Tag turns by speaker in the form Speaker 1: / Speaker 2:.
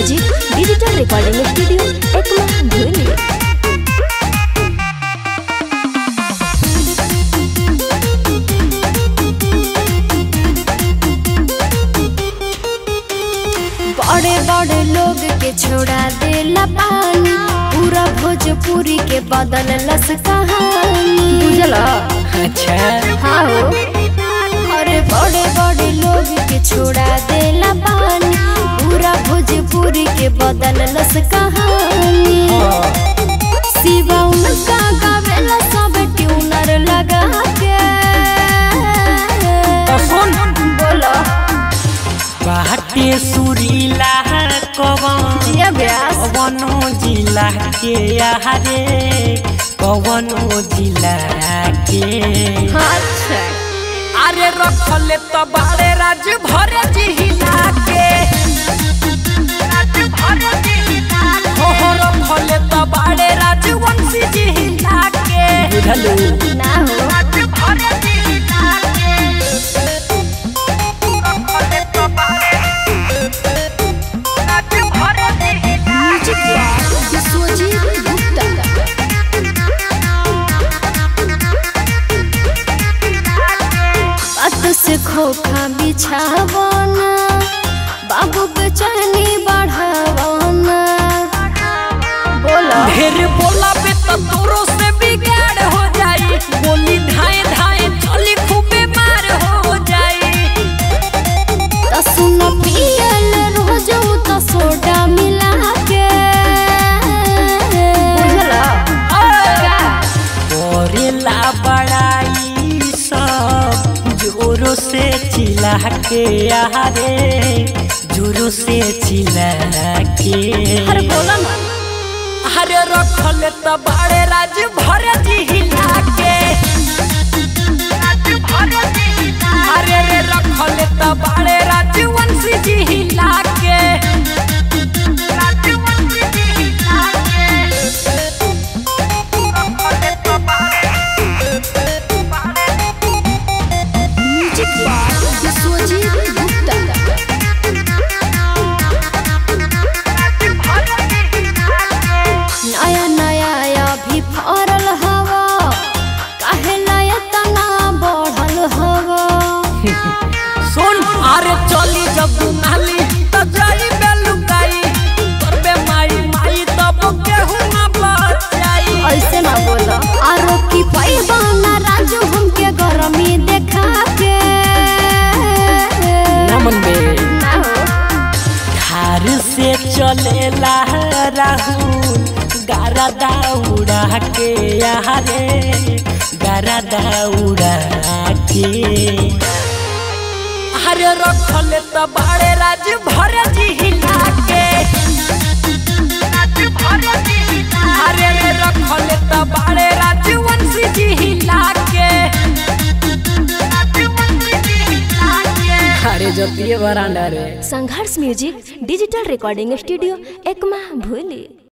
Speaker 1: music digital recording studio Ekma भूली बड़े बड़े लोग के छोड़ा देला पानी पूरा भोजपुरी के बदल लस कहानी बुझला
Speaker 2: अच्छा
Speaker 1: हाँ हो अरे बड़े बड़े लोग के छोड़ा देला पानी पूरा भोजपुरी के बदल लस कहानी शिवा उनका गावेला सब ट्यूनर लगा के
Speaker 2: तो सुन
Speaker 1: बोलो
Speaker 2: बाटे सुरीला कवन
Speaker 1: ये व्यास
Speaker 2: कवनो जिला के आहारे कवनो जिला के
Speaker 1: अच्छा
Speaker 2: अरे रखले तो बाड़े राज भरे जिला के हो हो रखले तो बाड़े राज वंशी जिला के बुझलू
Speaker 1: ना हो म्यूजिक विश्वजीत गुप्ता बात से खोखा बिछावना बाबू बेचैनी बढ़ावना बोलो
Speaker 2: ढेर बोला पे तो तोरो से बिगाड़ हो जाई बोली धाए धाए चली खूबे मार हो जाई
Speaker 1: तो सुन पियल रोज तो सोडा मिला के बुझला
Speaker 2: करेला बड़ाई सब जोरों से चिल्ला के आरे जोरों से चिल्ला के
Speaker 1: अरे बोला ना
Speaker 2: अरे रखल त बड़े राज भर जिला के अरे रे रखल त बड़े राज वंशी जिला के
Speaker 1: म्यूजिक विश्वजीत गुप्ता नया नया अभी फरल हवा काहे नया तना बढ़ल हवा
Speaker 2: सुन अरे चली जब नाली त जाई बेलुकाई करबे माई माई तब केहू ना बचाई
Speaker 1: ऐसे ना बोलो आरो की पैबा ना राजू हमके गरमी देखा के
Speaker 2: नमन बे
Speaker 1: ना हो
Speaker 2: धार से चलेला राहुल गारा दाउड़ा के यारे गारा दाउड़ा के अरे रखल त बाड़े राज भर जिला के अरे रे रखल त बाड़े राज वंशी जिला के अरे जतिये बरांडा रे
Speaker 1: संघर्ष music digital recording studio Ekma भूली